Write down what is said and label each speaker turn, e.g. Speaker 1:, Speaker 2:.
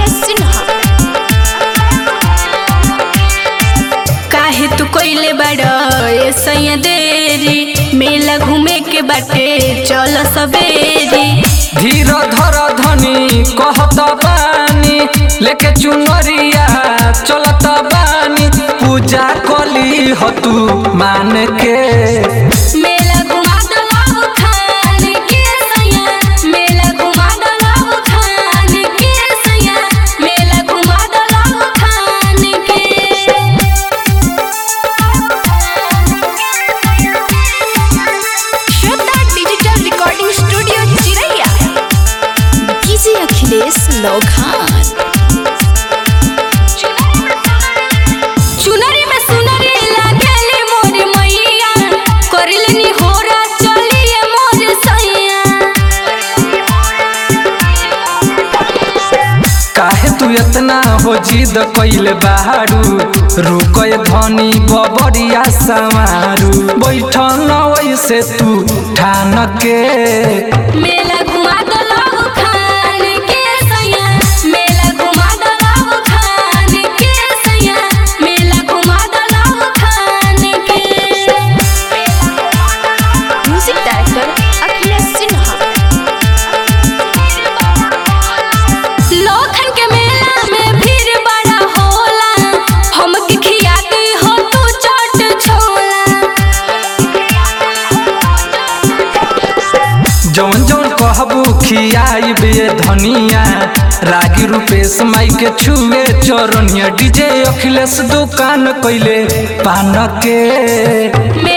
Speaker 1: अखिलेश सिन्हा काहे तू कोइले बड़ ऐसा देरी मेला घूमे के बाटे चल सबेरी
Speaker 2: धीर धर धनी कहत बानी लेके चुनरिया चलत बानी पूजा कली ह तू मान के
Speaker 1: मेला घुमा दलाव खान के सैया मेला घुमा दलाव खान के सैया मेला घुमा दलाव खान के Shraddha digital recording studio Chiraiya DJ Akhilesh लौखान चुनरी में सुनरी लागेली मोर मैया करलनी होरा चलिए मोर सैया
Speaker 2: काहे तू इतना हो जिद कइले बारू रुकय धनी बबरिया समारू बैठल न वैसे तू ठान के
Speaker 1: मेला घुमा दलाव खान के सैया मेला घुमा दलाव खान के सैया मेला घुमा दलाव खान के म्यूजिक डायरेक्टर अखिलेश सिन्हा लोखन के मेला में भीड़ बड़ा होला हमके खियाती हो तू चाट छोला
Speaker 2: जौन जौन कहबू खियाई बे धनिया रागी रूपेश माई के छुए चरनिया डीजे अखिलेश दुकान कइले पान के
Speaker 1: मेला